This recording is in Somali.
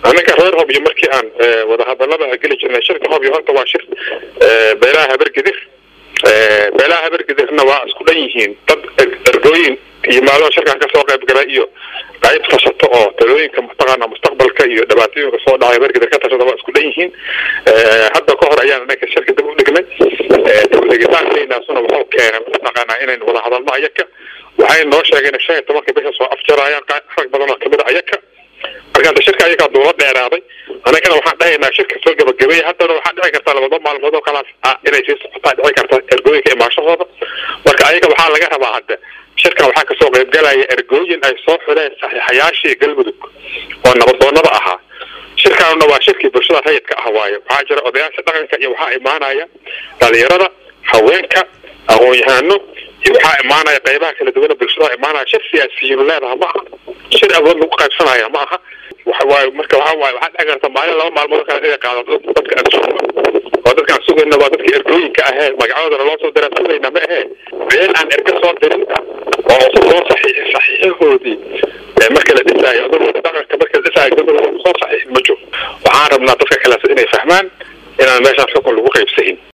anaga reer hobyo markii aan wadahadalada geli jirnay shirka hobyo horta waa shir beelaha habargedir beelaha habargedirna waa isku dhan yihiin dad ergooyin yimaado shirkan kasoo qayb gala iyo qayb tashato oo talooyinka mataqaana mustaqbalka iyo dhibaatooyinka soo dhacay habargedir ka tashada waa isku dhan yihiin hadda ka hor ayaan anaga shirka dib u dhignay degitaankeynasuna wuxuu keenay mataqaanaa inaynu wada hadalno ayaka waxay noo sheegeen shan iyo tobanka bisha soo afjarayaan rag badan oo kamid a ayaka marka hadda shirka ayagaa duula dheeraaday anagana waxaan dhahaynaa shirka soo gabagabeeya haddana waxaa dhici karta labada maalmood oo kalaas inay sii socotaa dhici karta ergooyinka imaashahooda marka ayaga waxaa laga rabaa hadda shirkan waxaa kasoo qaybgalaya ergooyin ay soo xuleen saxiixayaashii galmudug oo nabadoonada ahaa shirkaanuna waa shirkii bulshada rayidka ah waaye waxaa jira odayaasha dhaqanka iyo waxaa imaanaya dhalinyarada haweenka aqoon-yahano iyo waxaa imaanaya qaybaha kala duwana bulshada imaanaya shir siyaasiyiin leedaha ma aha shir awood lagu qaybsanaya ma aha waxawaaye marka waxa waaye waxaa dhici karta maalin laba maalmood kale inay qaadato dadka aan sugno oo dadka aan sugayna waa dadkii ergooyinka ahee magacoodana loo soo diraa sugayna ma ahee meel aan erga soo dirin oo cusub loo saxiixi saxiixahoodii marka la dhisaayo adagooda dhaqanka marka la dhisaayo gabadhooda soo saxiixin ma jiro waxaan rabnaa dadka kaleas inay fahmaan inaan meeshaan xukun lagu qaybsahin